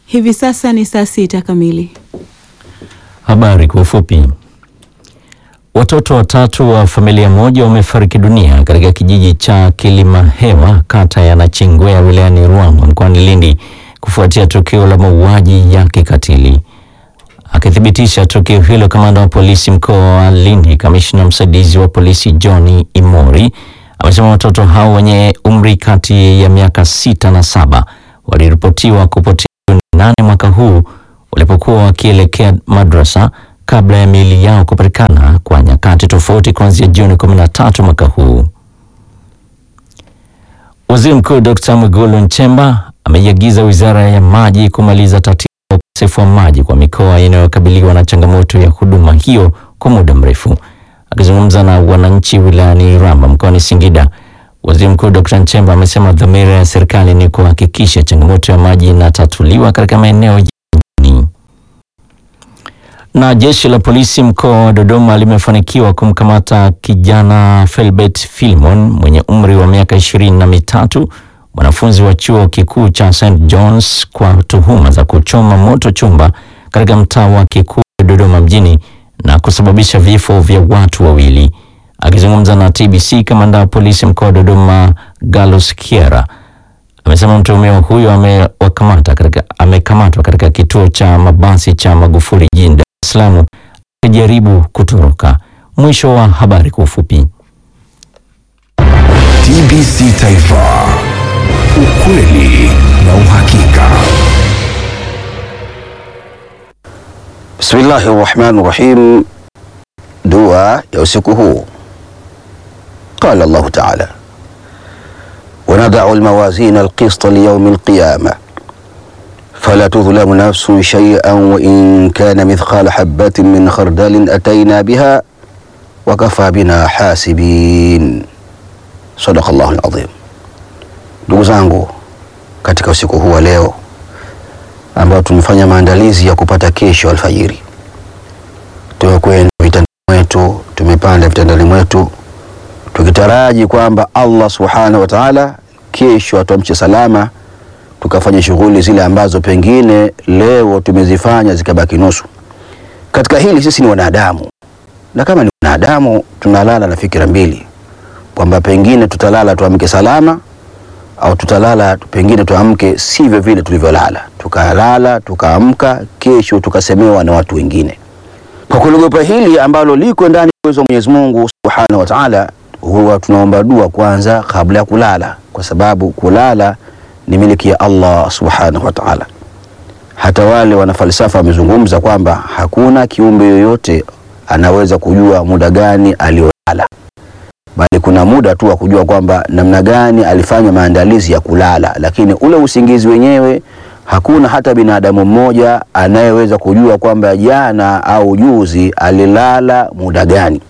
Hivi sasa ni saa sita kamili. Habari kwa ufupi. Watoto watatu wa familia moja wamefariki dunia katika kijiji cha Kilimahewa kata ya Nachingwea wilayani Ruangwa mkoani Lindi kufuatia tukio la mauaji ya kikatili. Akithibitisha tukio hilo, kamanda wa polisi mkoa wa Lindi, kamishna msaidizi wa polisi John Imori amesema watoto hao wenye umri kati ya miaka sita na saba waliripotiwa kupotea Juni nane mwaka huu walipokuwa wakielekea madrasa kabla ya miili yao kupatikana kwa nyakati tofauti kuanzia Juni 13 mwaka huu. Waziri Mkuu Dr. Mwigulu Nchemba ameiagiza Wizara ya Maji kumaliza tatizo la ukosefu wa maji kwa mikoa inayokabiliwa na changamoto ya huduma hiyo kwa muda mrefu. Akizungumza na wananchi wilayani Iramba mkoani Singida, Waziri Mkuu Dr. Nchemba amesema dhamira ya serikali ni kuhakikisha changamoto ya maji inatatuliwa katika maeneo ya mjini. Na jeshi la polisi mkoa wa Dodoma limefanikiwa kumkamata kijana Felbert Philemon mwenye umri wa miaka ishirini na mitatu mwanafunzi wa chuo kikuu cha St John's kwa tuhuma za kuchoma moto chumba katika mtaa wa Kikuyu Dodoma mjini na kusababisha vifo vya watu wawili. Akizungumza na TBC, kamanda wa polisi mkoa wa Dodoma Gallus Kiera amesema mtuhumiwa huyo amewakamata katika amekamatwa katika kituo cha mabasi cha Magufuli jijini Dar es Salaam akijaribu kutoroka. Mwisho wa habari kwa ufupi. TBC Taifa, ukweli na uhakika. Bismillahi rahmani rahim. Dua ya usiku huu. Qala Allahu taala wanadau lmawazina alqista liyaumi alqiyama fala tudhlamu nafsun shay'an wa in kana mithqala habatin min khardalin ataina biha wa kafa bina hasibin. Sadaqa Allahu alazim. Ndugu zangu, katika usiku huu wa leo ambao tumefanya maandalizi ya kupata kesho alfajiri, tumekwenda vitandani mwetu, tumepanda vitandani mwetu tukitaraji kwamba Allah subhanahu wa ta'ala kesho atuamshe salama, tukafanya shughuli zile ambazo pengine leo tumezifanya zikabaki nusu. Katika hili sisi ni wanadamu, na kama ni wanadamu tunalala na fikira mbili, kwamba pengine tutalala tuamke salama au tutalala pengine tuamke sivyo vile tulivyolala, tukalala tukaamka, kesho tukasemewa na watu wengine. Kwa kuliogopa hili ambalo liko ndani ya uwezo wa Mwenyezi Mungu subhanahu wa ta'ala huwa tunaomba dua kwanza kabla ya kulala, kwa sababu kulala ni miliki ya Allah subhanahu wa ta'ala. Hata wale wanafalsafa wamezungumza kwamba hakuna kiumbe yoyote anaweza kujua muda gani aliolala, bali kuna muda tu wa kujua kwamba namna gani alifanya maandalizi ya kulala, lakini ule usingizi wenyewe hakuna hata binadamu mmoja anayeweza kujua kwamba jana au juzi alilala muda gani.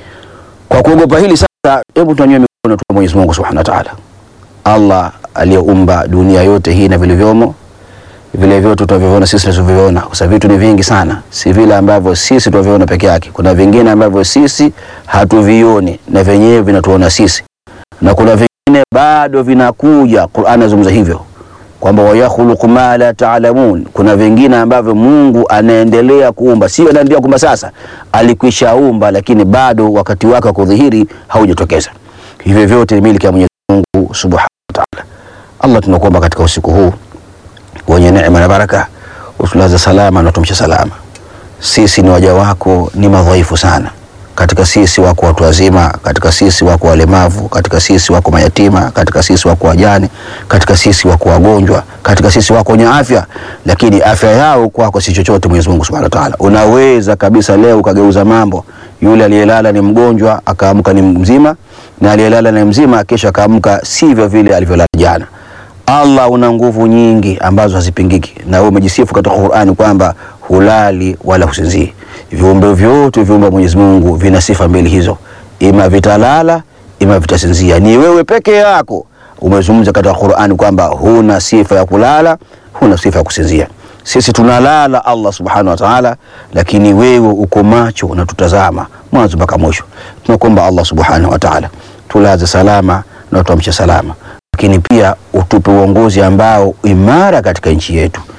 Kwa kuogopa hili sasa, hebu tunyanyue mikono tu Mwenyezi Mungu Subhanahu wa Ta'ala, Allah aliyeumba dunia yote hii na vilivyomo, vile vyote tunavyoviona sisi tunavyoviona, kwa sababu vitu ni vingi sana, si vile ambavyo sisi tunavyoviona peke yake. Kuna vingine ambavyo sisi hatuvioni na vyenyewe vinatuona sisi, na kuna vingine bado vinakuja. Qur'an inazungumza hivyo kwamba wayakhluqu ma la taalamun, kuna vingine ambavyo Mungu anaendelea kuumba, sio anaendelea kuumba sasa, alikwishaumba, lakini bado wakati wake wa kudhihiri haujatokeza. Hivyo vyote ni miliki ya Mwenyezi Mungu Subhanahu wa Ta'ala. Allah, tunakuomba katika usiku huu wenye neema na baraka, utulaze salama na tumshe salama. Sisi ni waja wako, ni madhaifu sana katika sisi wako watu wazima, katika sisi wako walemavu, katika sisi wako mayatima, katika sisi wako wajane, katika sisi wako wagonjwa, katika sisi wako wenye afya, lakini afya yao kwako si chochote. Mwenyezi Mungu Subhanahu wa Ta'ala, unaweza kabisa leo ukageuza mambo. Yule aliyelala ni mgonjwa akaamka ni mzima, na aliyelala ni mzima kesho akaamka sivyo vile alivyolala jana. Allah una nguvu nyingi ambazo hazipingiki, na wewe umejisifu katika Qur'ani kwamba hulali wala husinzii. Viumbe vyote viumbe Mwenyezi Mungu vina sifa mbili hizo, ima vitalala ima vitasinzia. Ni wewe peke yako umezungumza katika Qur'ani kwamba huna sifa ya kulala, huna sifa ya kusinzia. Sisi tunalala Allah subhanahu wa ta'ala, lakini wewe uko macho unatutazama mwanzo mpaka mwisho. Tunakuomba Allah subhanahu wa ta'ala tulaze salama na tuamshe salama, lakini pia utupe uongozi ambao imara katika nchi yetu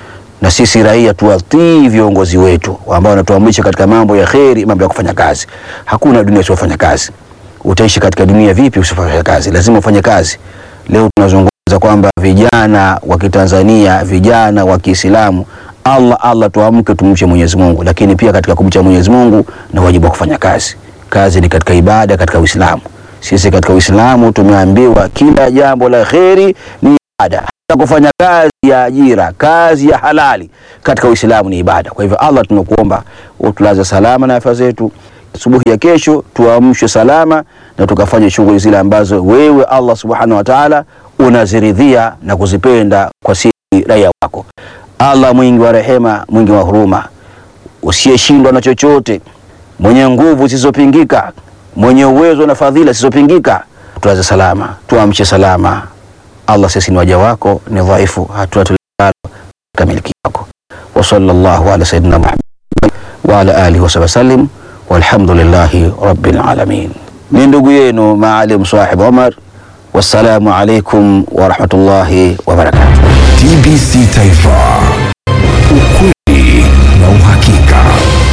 na sisi raia tuwatii viongozi wetu ambao wanatuamrisha katika mambo ya kheri, mambo ya kufanya kazi. Hakuna dunia usiofanya kazi. Utaishi katika dunia vipi usifanya kazi? Lazima ufanye kazi. Leo tunazungumza kwamba vijana wa Kitanzania, vijana wa Kiislamu, Allah Allah, tuamke tumche Mwenyezi Mungu, lakini pia katika kumcha Mwenyezi Mungu na wajibu wa kufanya kazi. Kazi ni katika ibada, katika Uislamu. Sisi katika Uislamu tumeambiwa kila jambo la kheri ni ibada, hata kufanya kazi ya ajira, kazi ya halali katika Uislamu ni ibada. Kwa hivyo, Allah, tunakuomba utulaze salama na afya zetu. Asubuhi ya kesho tuamshwe salama na tukafanye shughuli zile ambazo wewe Allah subhanahu wa ta'ala unaziridhia na kuzipenda kwa sisi raia wako. Allah mwingi wa rehema, mwingi wa huruma, usiyeshindwa na chochote, mwenye nguvu zisizopingika, mwenye uwezo na fadhila zisizopingika, tulaze salama, tuamshe salama. Allah, sisi ni waja wako, ni dhaifu, hatuna tulalo katika miliki yako. Wa sallallahu ala sayyidina Muhammad wa ala alihi wa sahbihi wasallim walhamdulillahi rabbil alamin. Ni ndugu yenu Maalim Sahib Omar, wassalamu alaikum wa rahmatullahi wa barakatuh. TBC Taifa, ukweli na uhakika.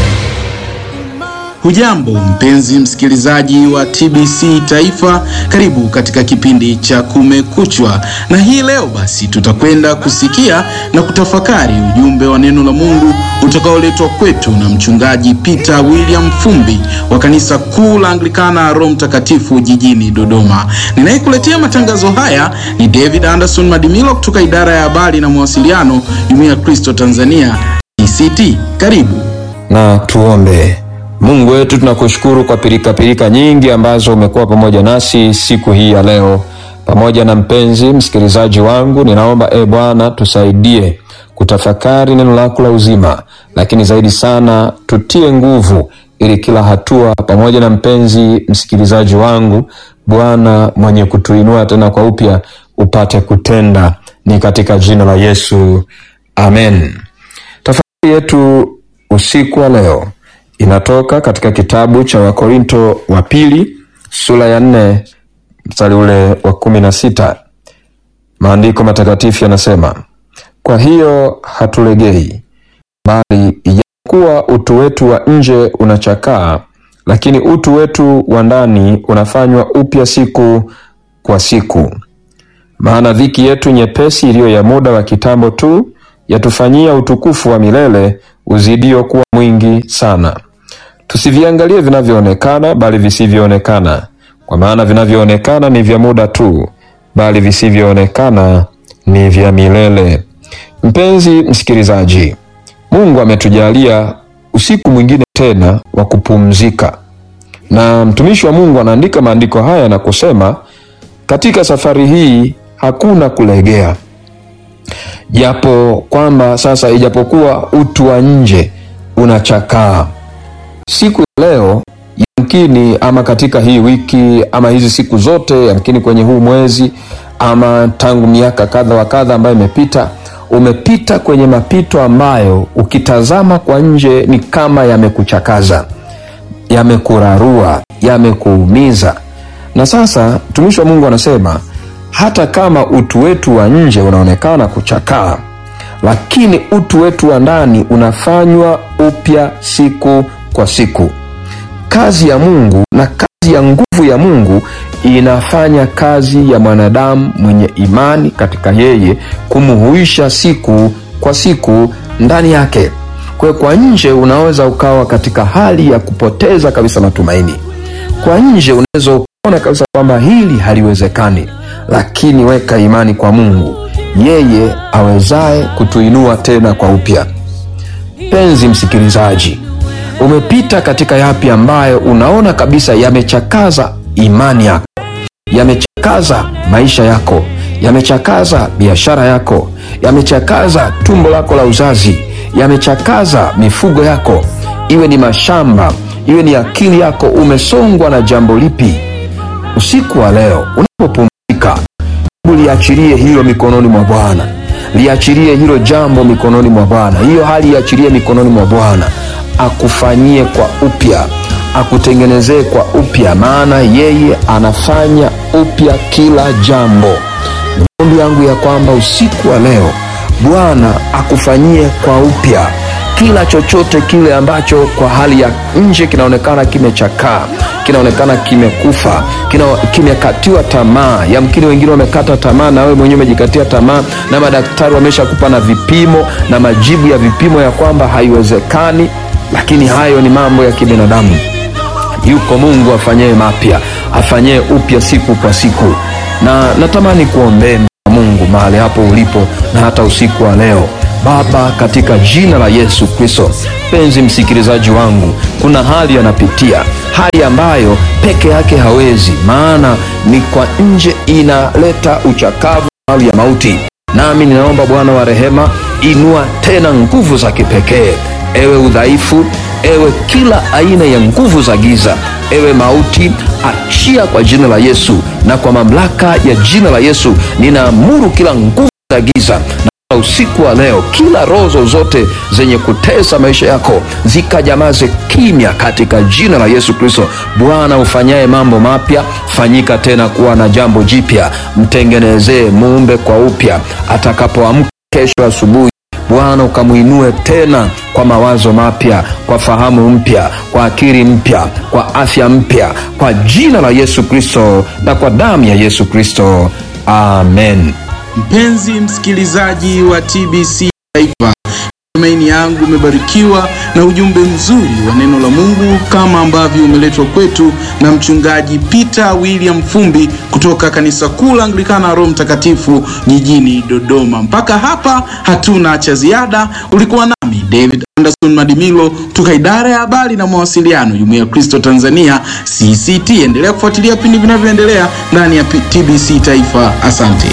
Hujambo mpenzi msikilizaji wa TBC Taifa, karibu katika kipindi cha Kumekuchwa, na hii leo basi tutakwenda kusikia na kutafakari ujumbe wa neno la Mungu utakaoletwa kwetu na mchungaji Peter William Fumbi wa kanisa kuu la Anglikana Roho Mtakatifu jijini Dodoma. Ninayekuletea matangazo haya ni David Anderson Madimilo kutoka idara ya habari na mawasiliano, Jumuiya ya Kristo Tanzania ECT. Karibu. na tuombe. Mungu wetu, tunakushukuru kwa pirikapirika nyingi ambazo umekuwa pamoja nasi siku hii ya leo. Pamoja na mpenzi msikilizaji wangu, ninaomba e Bwana, tusaidie kutafakari neno lako la uzima, lakini zaidi sana tutie nguvu, ili kila hatua, pamoja na mpenzi msikilizaji wangu, Bwana mwenye kutuinua tena kwa upya, upate kutenda. Ni katika jina la Yesu, amen. Tafakari yetu usiku wa leo inatoka katika kitabu cha Wakorinto wa pili sura ya nne mstari ule wa kumi na sita. Maandiko matakatifu yanasema, kwa hiyo hatulegei, bali ijapokuwa utu wetu wa nje unachakaa, lakini utu wetu wa ndani unafanywa upya siku kwa siku. Maana dhiki yetu nyepesi iliyo ya muda wa kitambo tu yatufanyia utukufu wa milele uzidio kuwa mwingi sana. Tusiviangalie vinavyoonekana, bali visivyoonekana, kwa maana vinavyoonekana ni vya muda tu, bali visivyoonekana ni vya milele. Mpenzi msikilizaji, Mungu ametujalia usiku mwingine tena wa kupumzika, na mtumishi wa Mungu anaandika maandiko haya na kusema, katika safari hii hakuna kulegea japo kwamba sasa, ijapokuwa utu wa nje unachakaa, siku ya leo yamkini, ama katika hii wiki, ama hizi siku zote, yamkini kwenye huu mwezi, ama tangu miaka kadha wa kadha ambayo imepita, umepita kwenye mapito ambayo ukitazama kwa nje ni kama yamekuchakaza, yamekurarua, yamekuumiza. Na sasa mtumishi wa Mungu anasema hata kama utu wetu wa nje unaonekana kuchakaa, lakini utu wetu wa ndani unafanywa upya siku kwa siku. Kazi ya Mungu na kazi ya nguvu ya Mungu inafanya kazi ya mwanadamu mwenye imani katika yeye kumhuisha siku kwa siku ndani yake. Kwa hiyo, kwa nje unaweza ukawa katika hali ya kupoteza kabisa matumaini. Kwa nje unaweza ukaona kabisa kwamba hili haliwezekani lakini weka imani kwa Mungu, yeye awezaye kutuinua tena kwa upya. Penzi msikilizaji, umepita katika yapi ambayo unaona kabisa yamechakaza imani yako, yamechakaza maisha yako, yamechakaza biashara yako, yamechakaza tumbo lako la uzazi, yamechakaza mifugo yako, iwe ni mashamba, iwe ni akili yako. Umesongwa na jambo lipi? Usiku wa leo unapopumzika, liachilie hilo mikononi mwa Bwana, liachilie hilo jambo mikononi mwa Bwana, hiyo hali iachilie mikononi mwa Bwana, akufanyie kwa upya, akutengenezee kwa upya, maana yeye anafanya upya kila jambo. Ni maombi yangu ya kwamba usiku wa leo Bwana akufanyie kwa upya kila chochote kile ambacho kwa hali ya nje kinaonekana kimechakaa, kinaonekana kimekufa, kina, kimekatiwa tamaa. Yamkini wengine wamekata tamaa, na wewe mwenyewe umejikatia tamaa, na madaktari wameshakupa na vipimo na majibu ya vipimo ya kwamba haiwezekani, lakini hayo ni mambo ya kibinadamu. Yuko Mungu afanyee mapya, afanyee upya siku kwa siku, na natamani kuombea Mungu mahali hapo ulipo na hata usiku wa leo. Baba, katika jina la Yesu Kristo, mpenzi msikilizaji wangu, kuna hali anapitia, hali ambayo peke yake hawezi, maana ni kwa nje inaleta uchakavu, hali ya mauti. Nami ninaomba Bwana wa rehema, inua tena nguvu za kipekee, ewe udhaifu, ewe kila aina ya nguvu za giza, ewe mauti, achia kwa jina la Yesu, na kwa mamlaka ya jina la Yesu ninaamuru kila nguvu za giza na usiku wa leo, kila roho zozote zenye kutesa maisha yako zikajamaze kimya katika jina la Yesu Kristo. Bwana ufanyaye mambo mapya, fanyika tena kuwa na jambo jipya, mtengenezee, muumbe kwa upya. Atakapoamka kesho asubuhi, Bwana ukamwinue tena kwa mawazo mapya, kwa fahamu mpya, kwa akili mpya, kwa afya mpya, kwa jina la Yesu Kristo na kwa damu ya Yesu Kristo, amen. Mpenzi msikilizaji wa TBC Taifa, tumaini yangu umebarikiwa na ujumbe mzuri wa neno la Mungu kama ambavyo umeletwa kwetu na mchungaji Peter William Fumbi kutoka kanisa kuu la Anglikana Roho Mtakatifu jijini Dodoma. Mpaka hapa hatuna cha ziada. Ulikuwa nami David Anderson Madimilo kutoka idara ya habari na mawasiliano, Jumuiya ya Kristo Tanzania CCT. Endelea kufuatilia vipindi vinavyoendelea ndani ya TBC Taifa. Asante.